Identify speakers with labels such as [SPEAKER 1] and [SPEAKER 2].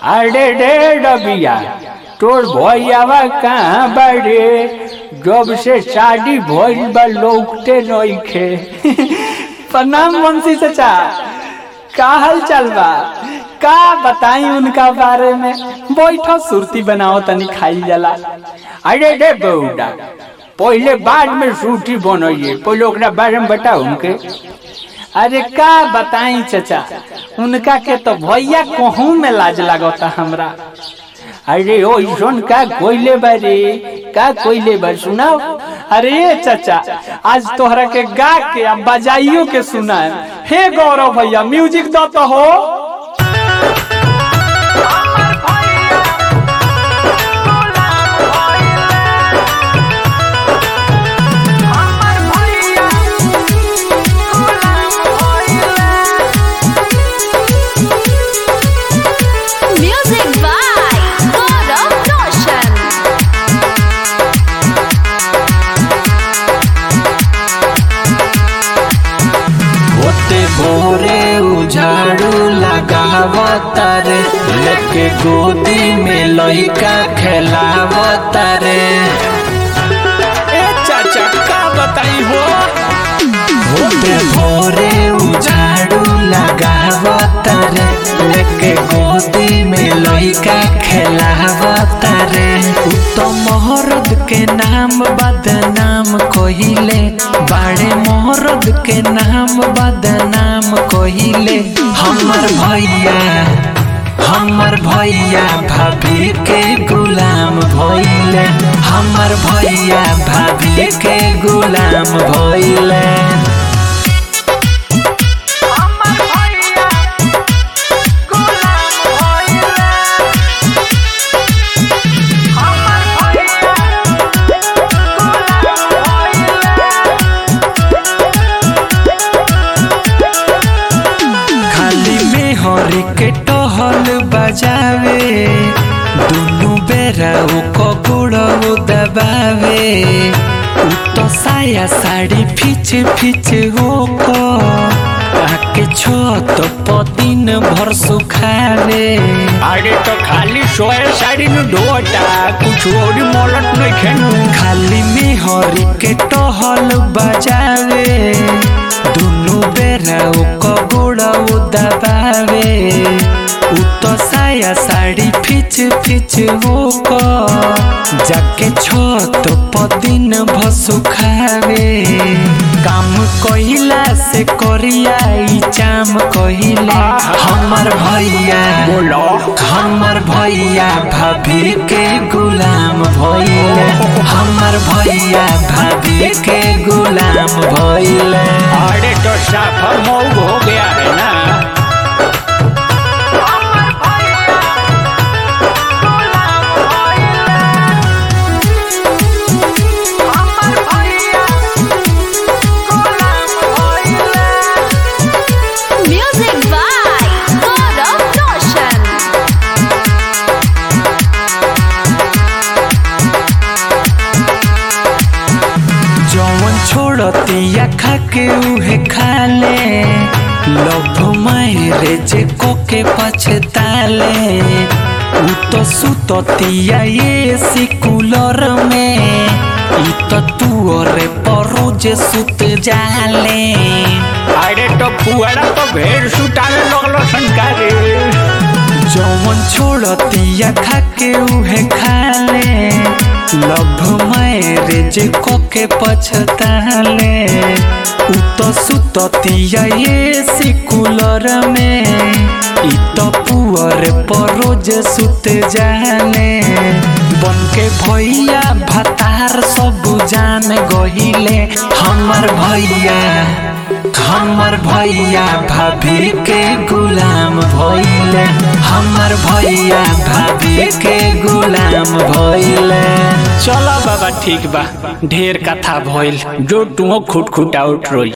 [SPEAKER 1] अरे रे रबिया तोर भैयावा कहाँ बड़े जब से शादी भइल बा लौकते नइखे प्रणाम वंशी चाचा का हाल चाल बा का बताई उनका बारे में बैठो सुरती बनाओ तनी खाई जाला अरे रे बौडा पहले बाद में सूटी बनइए पहले ओकरा बारे में बताओ उनके अरे का बताई चचा उनका के तो भैया कहूँ में लाज लगता हमरा अरे ओ ईशोन का कोइले बारे का कोइले बार सुनाओ अरे चचा आज तोहरा के गा के अब बजाइयो के सुनाए हे गौरव भैया म्यूजिक दो तो हो
[SPEAKER 2] Music by Gaurav Roshan.
[SPEAKER 3] होते भोरे उजाड़ू लगावता रे लेके गोदी में लइका खेलावता रे ए चाचा का बताई हो होते भोरे उजाड़ू लगावता रे लेके गोदी में लइका खेलावता रे उ तो मोहरद के नाम बदनाम कहिले बाड़े मोहरद के नाम बदनाम कहिले हमर भैया हमर भैया भाभी के गुलाम भइले हमर भैया भाभी के गुलाम भइले खाली में हरी के टहल बजावे दुनु बेरा उ कगुड़ दबावे उ तो साया साड़ी फिच फिच हो को आके छत पदिन भर सुखावे
[SPEAKER 1] अरे तो खाली सोए साड़ी न ढोटा कुछ और मोलत नहीं खेनू
[SPEAKER 3] खाली में हरी के टहल बजावे दुनु बेरा उ कगुड़ दबावे उ तो साया साड़ी फिच फिच हो को जाके छत पदिन भसु खावे काम कहिला से करिया ई चाम कहिले हमर भैया
[SPEAKER 1] बोलो
[SPEAKER 3] हमर भैया भाभी के गुलाम भइले हमर भैया भाभी के गुलाम भइले
[SPEAKER 1] अरे तो साफा मऊ हो गया है ना
[SPEAKER 2] Music by Gaurav Roshan.
[SPEAKER 3] जौन छोड़तिया खा के उहे खा ले लभ मारे जे को के पछताले उ तो सुततिया ये सिकुलर में ई तो तू रे परोज सुत जाले
[SPEAKER 1] अरे तो पुअरा तो भेड़ सुटाने लगलो संकारे
[SPEAKER 3] जौन छोड़तिया खा के उहे खा ले लभ मैरेज को के पछताले उ तो सुततिया ये सिकुलर में ई तो पुअर परोज सुत जाले बन के भैया भतार सब जान गहिले हमर भैया हमर भैया भाभी के गुलाम भइले हमर भैया भाभी के गुलाम भइले
[SPEAKER 1] चलो बाबा ठीक बा ढेर कथा भइल जो तुम खुट खुट आउट रोई